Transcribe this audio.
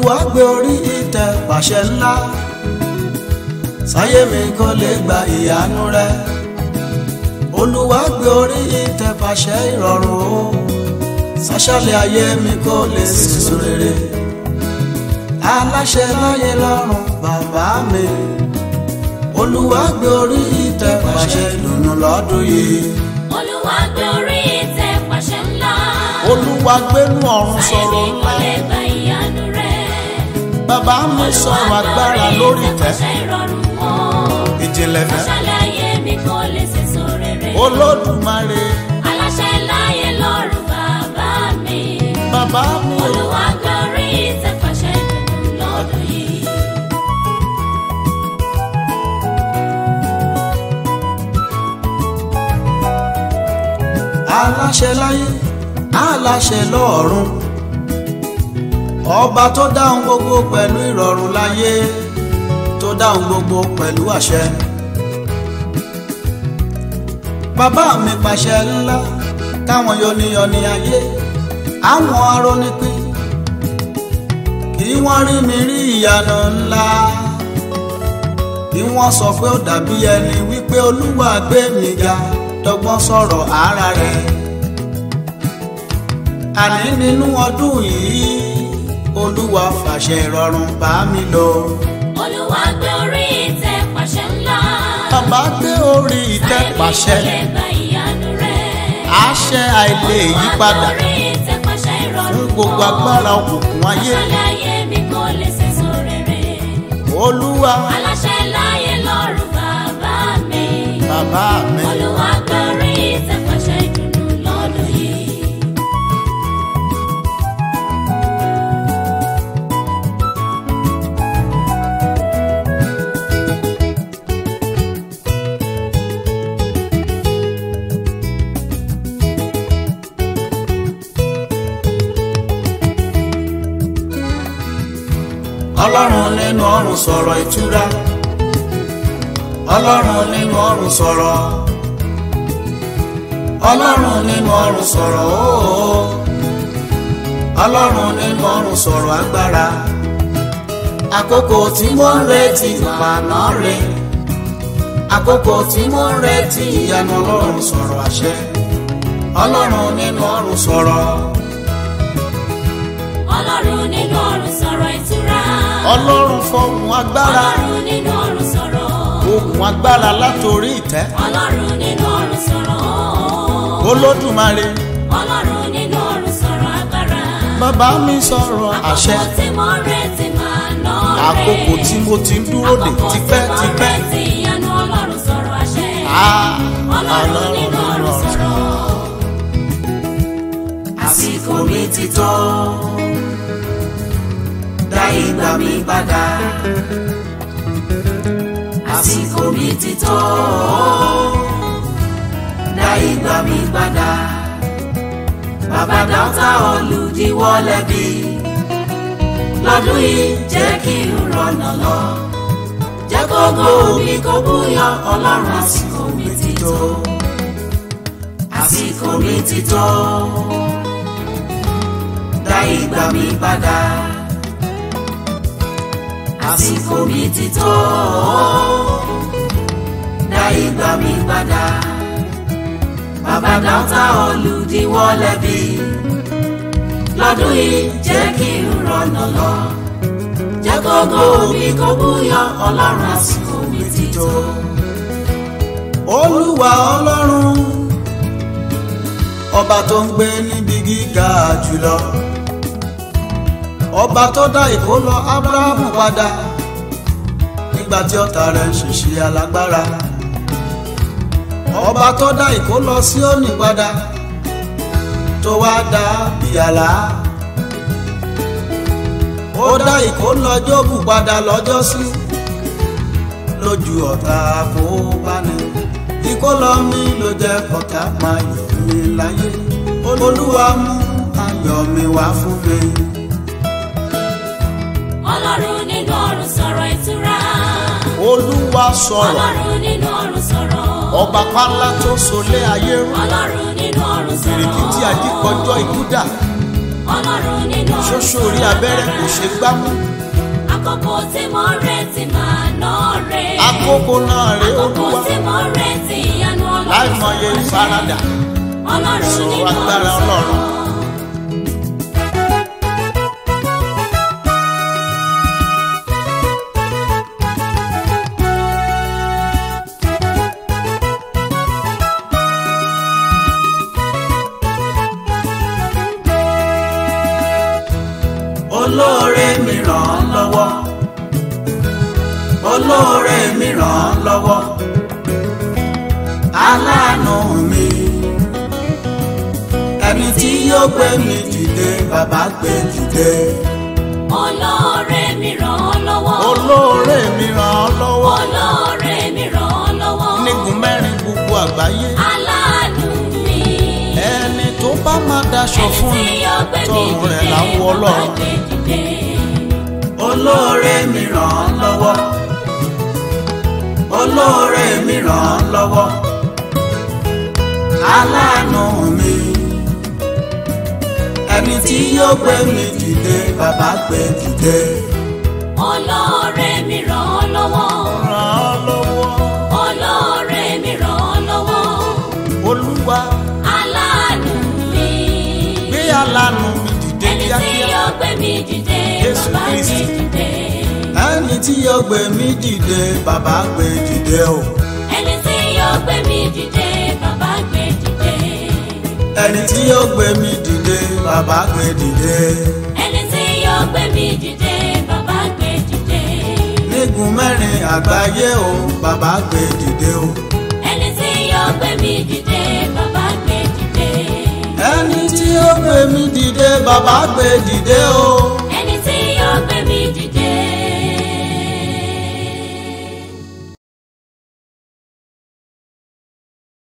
olúwa gbé orí ìtẹ́ pàṣẹ ńlá sáyé mi kò lè gba ìyanu rẹ olúwa gbé orí ìtẹ́ pàṣẹ ìrọ̀rùn o sáṣálẹ̀ ayé mi kò lè sísun rere aláṣẹ láyé lọ́run bàbá mi olúwa gbé orí ìtẹ́ pàṣẹ ìdùnnú lọ́dún yìí Olúwa gbé orí ìtẹ́ pàṣẹ ńlá. olúwa gbénú ọ̀run Sáyé mi sọ̀rọ̀ kò lè gba ìyanu rẹ̀. bàbá mi sọ̀rọ̀ agbára lórí ìtẹ́ pàṣẹ ìrọ̀rùn wọn. ìjìnlẹ̀ fẹ́ Sáṣálẹ̀ ayé mi kò lè sèso rere. olódùmarè Aláṣẹ láyé lọ́run bàbá mi. bàbá mi ò Olúwa gbé orí ìtẹ́ pàṣẹ ìdùnnú lọ́dún yìí. aláṣẹ láyé aláṣẹ lọ́run ọba tó dáhùn gbogbo pẹ̀lú ìrọ̀rùn láyé tó dáhùn gbogbo pẹ̀lú àṣẹ bàbá mi pàṣẹ ńlá táwọn yọniyọni ayé àwọn arónípín kí wọ́n rí mi rí ìyanu ńlá kí wọ́n sọ pé ó dàbí ẹni wípé olúwa gbé mi ga dọ́gbọ́n sọ̀rọ̀ ara rẹ̀ àní nínú ọdún yìí olúwa fàṣẹ ìrọ̀rùn bá mi lọ Olúwa gbé orí ìtẹ́ pàṣẹ ńlá. bàbá gbé orí ìtẹ́ pàṣẹ Sáyé mi kò lè gba ìyanu rẹ̀. àṣẹ àìlè yípadà fún gbogbo agbára òkùnkùn ayé Aláṣẹ láyé mi kò lè sèso rere. olúwa Aláṣẹ láyé lọ́run bàbá mi. bàbá mi Olúwa gbórí ìtẹ̀pàṣẹ ìdùnnú lọ́dún yìí. ọlọ́run nínú ọ̀run sọ̀rọ̀ ìtura ọlọ́run nínú ọ̀run sọ̀rọ̀ ọlọ́run nínú ọ̀run sọ̀rọ̀ ooo ọlọ́run nínú ọ̀run sọ̀rọ̀ agbára àkókò tí mo ń retí ìpànà rè àkókò tí mo ń retí ìyanu ọlọ́run sọ̀rọ̀ àṣẹ ọlọ́run nínú ọ̀run sọ̀rọ̀ Ọlọ́run nínú ọ̀run sọ̀rọ̀ ìtura. ọlọ́run fọhùn agbára Ọlọ́run nínú ọ̀run sọ̀rọ̀. ohùn agbára látòrí ìtẹ́ Ọlọ́run nínú ọ̀run sọ̀rọ̀. olódùmarè Ọlọ́run nínú ọ̀run sọ̀rọ̀ agbára. bàbá mi sọ̀rọ̀ àṣẹ Àkókò tí mo ń retí máa ná rè. àkókò tí mo ti ń dúró dè Àkókò tí mo ń tipẹ́tipẹ́ retí ìyanu Ọlọ́run sọ̀rọ̀ àṣẹ. Ah, Ọlọ́run nínú ọ̀run sọ̀rọ̀. àsìkò mi ti tó dá ìgbà mi padà àsìkò mi ti tó dá ìgbà mi padà bàbá dáńtà olùdíwọ́ lẹ́bi lọ́dún yìí jẹ́ kí n rọ̀nà lọ jẹ́ kó gbó mi kó búyọ ọlọ́run àsìkò mi ti tó àsìkò mi ti tó dá ìgbà mi padà àsìkò mi ti tó dá ìgbà mi padà bàbá dáńtà olùdíwọ́ lẹ́bi lọ́dún yìí jẹ́ kí n rọ̀nà lọ jẹ́ kó gbó mi kó búyọ ọlọ́run àsìkò mi ti tó. olúwa ọlọ́run ọba tó ń gbé níbi gíga jùlọ ọba tó dá ìkólọ abrahamu padà nígbà tí ọ̀tá rẹ̀ ń ṣèṣe alágbára ọba tó dá ìkólọ síónì padà tó wá dá ìyàlá ó dá ìkólọ jóòbù padà lọ́jọ́sí lójú ọ̀tá kó bá ní ìkólọ mi ló jẹ́ kọ́tà máa yọ̀ mí láyé olúwa mú ayọ̀ mi wá fún mi. Ọlọ́run nínú ọ̀run sọ̀rọ̀ ìtura. olúwa sọ̀rọ̀ Ọlọ́run nínú ọ̀run sọ̀rọ̀. ọba pálá tó solé ayé rú Ọlọ́run nínú ọ̀run sọ̀rọ̀. ìrìkì tí ajíkọjọ́ ikú dà ọlọ́run nínú ṣoṣo orí abẹ́rẹ́ kò ṣe gbámú àkókò tí mo retí máa ná re àkókò náà rèé àkókò olúwa tí mo retí ìyanu ọlọ́run láìmọye ìfaradà ọlọ́run sọ nínú agbára ọ̀sán. Ọlọ́run. olóore mi ràn án lọ́wọ́ olóore mi ràn án lọ́wọ́ aláàánú mi ẹni tí yóò gbé mi dìde bàbá gbé dìde olóore mi ràn án lọ́wọ́ olóore mi ràn án lọ́wọ́ olóore mi ràn án lọ́wọ́ nígun mẹ́rin gbogbo àgbáyé aláàánú mi ẹni tó bá máa daṣọ ẹni fún tí mi yóò gbé mi tọrùn rẹ̀ dìde láwọ bàbá ọlọ́run gbé dìde olóore mi ràn án lọ́wọ́ olóore mi ràn án lọ́wọ́ aláàánú mi ẹni tí yóò gbé mi dìde bàbá gbé dìde olóore mi ràn án lọ́wọ́ ràn án lọ́wọ́ olóore mi ràn án lọ́wọ́ olúwa aláàánú mi gbé aláàánú mi dìde ẹni tí kíákíá yóò gbé mi dìde Jésù bàbá gbé Kristi. dìde ẹni tí yóò gbé mi dìde bàbá gbé dìde o ẹni tí yóò gbé mi dìde bàbá gbé dìde ẹni tí yóò gbé mi dìde bàbá gbé dìde ẹni tí yóò gbé mi dìde bàbá gbé dìde nígun mẹ́rin àgbáyé o bàbá gbé dìde o ẹni tí yóò gbé mi dìde bàbá gbé dìde ẹni tí yóò gbé mi dìde bàbá gbé dìde o